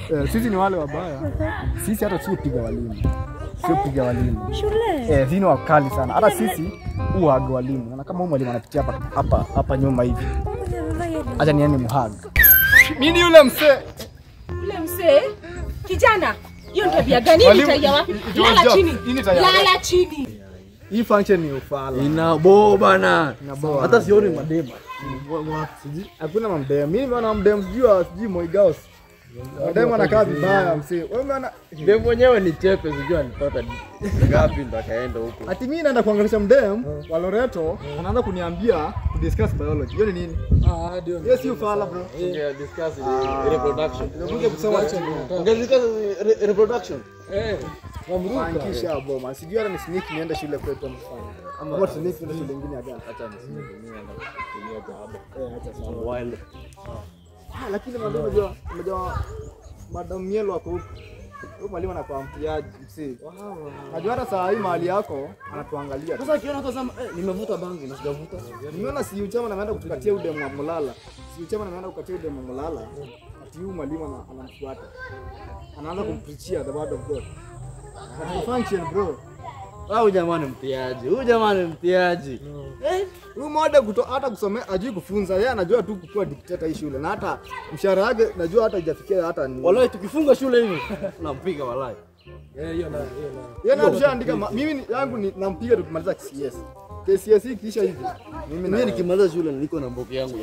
Eh, sisi ni wale wabaya. Sisi hata si upiga walimu. Si upiga walimu. Shule. Eh, sisi ni wakali sana. Hata sisi huaga walimu. Na kama huyu mwalimu anapitia hapa hapa hapa nyuma hivi. Mwenye amevaa yellow. Acha niende muhag. Mimi ni yule msee. Yule mzee kijana, hiyo ni tabia gani? Hii ni Mwalimu, tabia wapi? i- i- Lala job. chini, Hii ni tabia lala chini. Hii function ni ufala. Inabo bana. Inaboa. Hata sioni madema. Sijui- Hakuna mamdem. Mimi nimeona mamdem sijui wa- sijui Moigaos. Madem anakaa vibaya msee. Wewe umeona Dem mwenyewe ni chepe, sijui alipata ngapi ndo akaenda huko. ati mimi naenda kuangalisha mdem wa Loreto anaanza kuniambia to discuss biology. Hiyo ni nini? Ah, ndio. Hiyo si ufala bro. Tunge discuss reproduction. Nimekuja kusema Tunge discuss re- reproduction. Eh, wamruka. Fankisha boma. Sijui hata ni sneak niende shule kwetu ama fanya. Ama sneak niende shule nyingine ya gani? Acha nisitumie enda kutumia jahaba. Eh, acha sawa. While Ah, lakini mwalimu unajua unajua madam Mielo ako huko. Huyo mwalimu anakuwa mtiaji msee. Najua hata saa hii mahali yako anatuangalia. tu. sasa akiona tazama, eh, nimevuta bangi na sijavuta. Nimeona si uchama na ameenda kutukatia udemu wa Mulala. Si uchama na ameenda kukatia udemu wa Mulala. Ati huyu mwalimu ana- anamfuata. Anaanza kumpreachia the word of God. Ati function bro. Huyu jamaa ni mtiaji. Huyu jamaa ni mtiaji. Huyu mode kuto hata kusomea ajui kufunza. Yeye anajua tu kukuwa dikteta hii shule na hata mshahara wake najua hata haijafikia hata ni. Walai tukifunga shule hivi nampiga walai. Eh, hiyo na hiyo na. Yeye na tushaandika ma- mimi ni- yangu ni nampiga tukimaliza KCS. KCS hii kisha hivi. Mimi Mimi na nikimaliza shule niko na mboki yangu ya.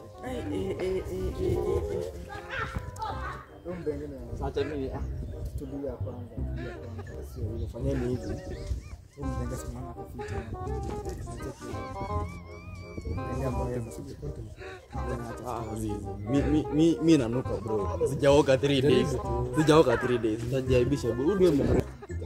Acha mimi ah, tulia kwanza. tulia kwanza. Sio hivyo fanyeni hivi. Huyu mdenga simama kwa fiti. ah, zizi. Mi mi mi mi nanuka bro. Sijaoga 3 days. Sijaoga 3 days. Sitajaibisha bro. Huyu ndio mwana-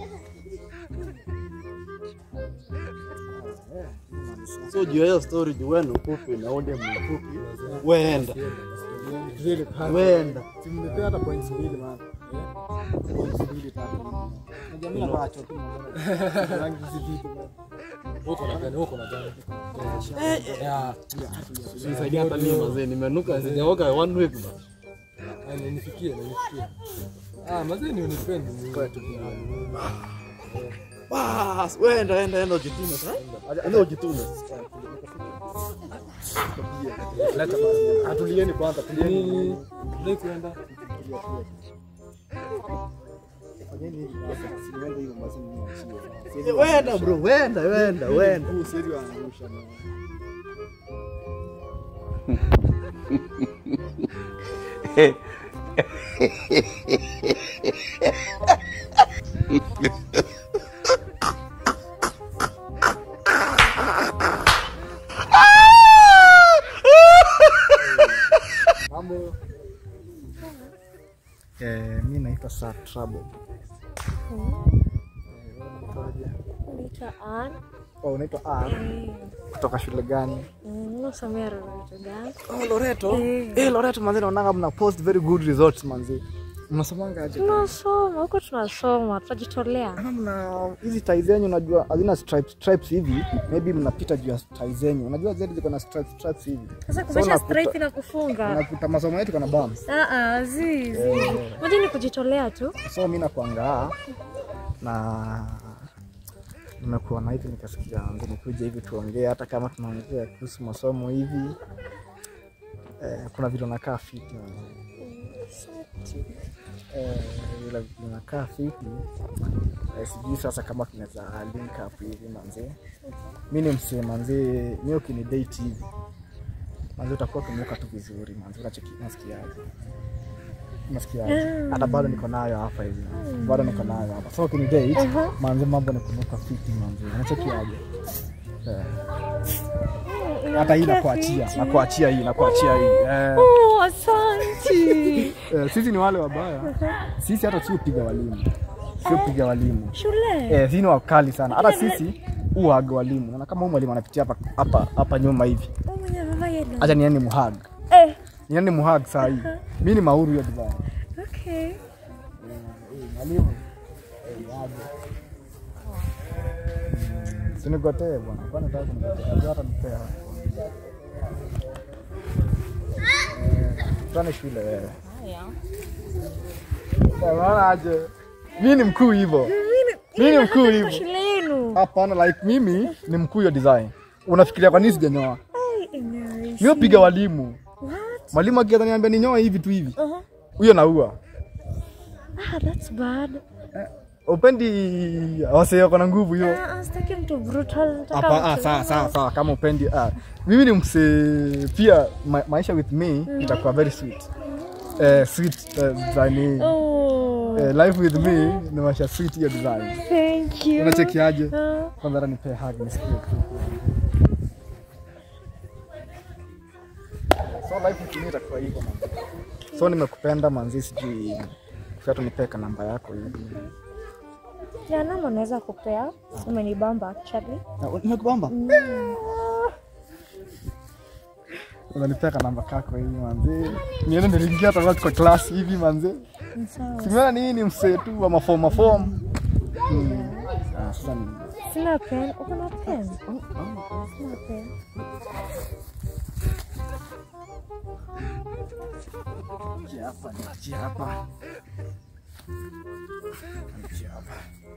So juu ya hiyo story juu wewe ni mfupi na ode mfupi. Weenda. Weenda. Simnipea hata points mbili maana. Points mbili tatu. Najua mimi napata choki. Rangi zizidi. Huko na gani? Huko na gani? Ya, Nisaidia hata mimi mazee nimenuka sijaoga one week bro. ah, nifikie, nifikie. Ah, mazee ni unipendi. Bas, weenda enda enda ujitume sasa. Enda ujitume. Leta basi. Atulieni kwanza, tulieni. Nini? Ndio kuenda. Fanyeni hivi basi. Siende hivyo basi mimi niachie. Wenda bro, wenda, wenda, wenda. Huu siwezi waangusha. mimi. Mambo. Eh, mimi naitwa Sir Trouble. Eh, wewe unaitwaje? Naitwa Ann. Oh, unaitwa Ann. Kutoka shule gani? Mm, Nasomea Loreto gani? Oh, Loreto. Eh, Loreto manzi naonanga mna post very good results manzi. Mnasomanga aje? Tunasoma huko, tunasoma, tutajitolea. Kama mna hizi tai zenyu unajua hazina stripes stripes hivi, maybe mnapita juu ya tai zenyu. Unajua zetu ziko na stripes stripes hivi. Sasa So kumesha unakuta- straight na kufunga. Unakuta masomo yetu kana bumps. Ah ah, zi zi. Moja ni kujitolea tu. So mimi nakuangaa na nimekuwa na hivi nikasikia ndio nikuja hivi tuongee hata kama tunaongea kuhusu masomo hivi. Eh, kuna vile unakaa fiti. Eh, vile vile unakaa fiti. Eh, sijui sasa kama tunaweza link up hivi manzi. Mimi ni msee manzi, mimi ukini date hivi. Manzi utakuwa kumweka tu vizuri manzi, unacheki unasikiaje? Unasikiaje? Hata bado niko nayo hapa hivi. Bado niko nayo hapa. So ukini date, manzi mambo ni kunuka fiti manzi. Unachekiaje? Eh. Hata hii nakuachia, nakuachia hii, nakuachia hii. Eh. Oh, asante. Eh, sisi ni wale wabaya. Sisi hata si upiga walimu. Si upiga walimu. Shule. Eh, sisi ni wakali sana. Hata sisi huaga walimu. Na kama huyu mwalimu anapitia hapa hapa hapa nyuma hivi. Oh, mwenye amevaa yellow. Acha niende muhag. Eh, Niende muhag saa hii. Mimi ni mauru hiyo divai. okay. Mwalimu. Eh, aje. Mm, Sinigotee bwana. Kwani nataka kunigotea? Najua hata nipea. Eh, Tuane shule wewe. Unaona aje? Mimi ni mkuu hivyo. Mimi ni mkuu Kwa hivyo. shule yenu. Hapana, like mimi ni mkuu hiyo design. Unafikiria kwa nini sijanyoa? Ai, nice. Mimi piga walimu. What? Mwalimu akianza niambia ninyoe hivi tu hivi. Uh-huh. Huyo naua. Ah, that's bad. Upendi wase wako na nguvu hiyo. Ah, sitaki mtu brutal. Nataka Hapa ah, mtu- sawa sawa sawa kama upendi ah. Mimi ni mse pia ma, maisha with me itakuwa very sweet. Eh, sweet eh, design. Oh, Eh, life with me ni maisha sweet hiyo design. thank you. Unachekiaje? Ah, Kwanza hata nipe hug nisikie tu. So life with me itakuwa hivyo man. So nimekupenda manzi, sijui kufia nipeka namba yako hivi. ya namba naweza kupea. Umenibamba actually. Nimekubamba? Unanipeka namba kako hivi manzi. Niende niliingia hata kwa class hivi manzi. Ni sawa. Simeona nini msee tu wa maform maform. Mm. Ah, sasa ni Sina pen. Uko na pen? Sina pen. Niachie hapa, niachie hapa. Niachie hapa.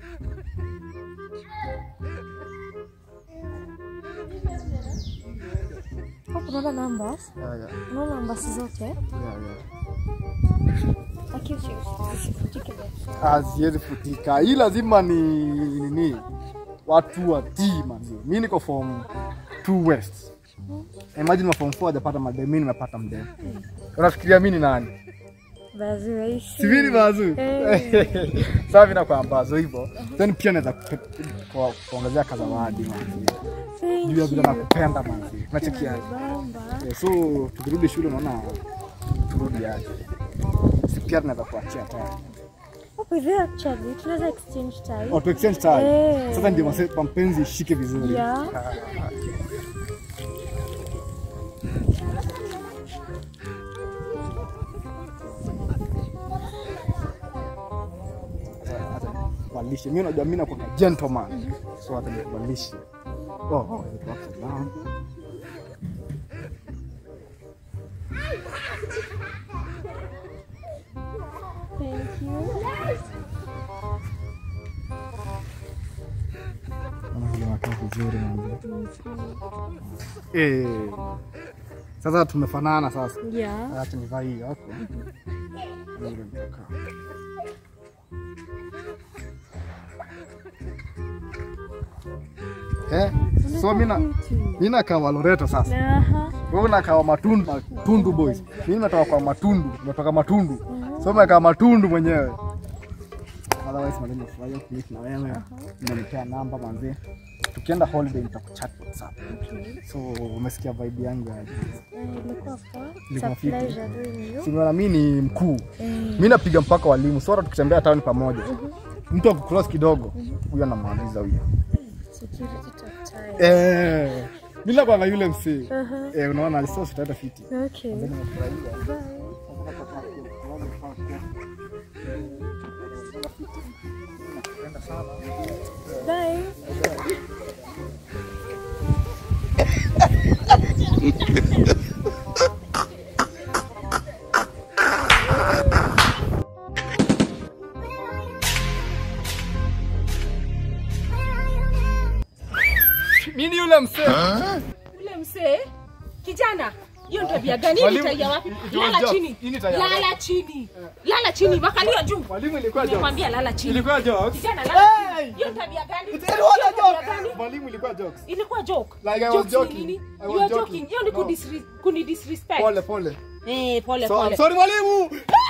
Huku unaona numbers? Yeah, yeah, Unaona numbers zote? yeah, yeah. Lakini usifutike basi. Ah, siwezi futika. Hii lazima ni nini? Watu watii manzi. Mimi niko form 2 west. Imagine ma form 4 hajapata madem, mimi nimepata mdem. Unafikiria mimi ni nani? Basi waishi. Si mimi ni bazu. Eh. Sasa mimi nakuwa bazu hivyo. Then pia naweza kupe- kwa- kuongezea kazawadi manzi. Thank Juu ya vile you. nakupenda manzi. Unachekiaje? Bamba. Eh, So tukirudi shule unaona turudi aje. Si pia tunaweza kuachia tayari. Hapo hivi actually tunaweza exchange time. Oh, to exchange time. Eh. Sasa ndio mase- mapenzi ishike vizuri. Yeah. Ah, Acha- acha nikuvalishe. Mimi unajua mimi nakuwa gentleman. So hata nikuvalishe. Oh, oh, it works down. Thank you. Naona vile unakaa vizuri manzi. Eh. Sasa tumefanana sasa. Yeah. Acha nivaa hii hapo. Vile nitakaa. Eh, so mimi na mimi nakaa wa Loreto sasa. Aha. Wewe unakaa wa Matundu, Matundu boys. Mimi nimetoka kwa Matundu, nimetoka Matundu. So umekaa Matundu mwenyewe. Otherwise mwalimu nafurahia kuishi na wewe. Unanipea namba manzi. Tukienda holiday nitakuchat WhatsApp. So umesikia vibe yangu aje? Eh, Ilikuwa poa. It's Ilikuwa a fiti. pleasure doing you. Simeona mimi ni mkuu. Eh, Mimi napiga mpaka walimu. So hata tukitembea town pamoja. Mtu akucross kidogo, huyo anamaliza huyo. security top time. Eh. Mimi nakwanga yule msee. Aha. Eh, unaona so sitaenda fiti. Okay. Nimefurahia. Bye. Bye. Mimi ni yule msee. Yule msee kijana, hiyo ni tabia gani? Hii ni Mwalimu, tabia wapi? it- it was Lala joke. chini, Hii ni tabia lala chini, lala chini, makalio juu. Mwalimu ilikuwa joke. Nimekwambia lala chini. Ilikuwa jokes. Kijana, lala Hey! chini. Hiyo ni tabia gani? It Hiyo was ni a tabia joke. gani? Mwalimu ilikuwa jokes. Ilikuwa joke. Like I was Jokes ni joking. nini? I was You are joking. joking. Hiyo ni No. kudisre- kunidisrespect. Pole pole. Eh, pole So, I'm pole. sorry mwalimu.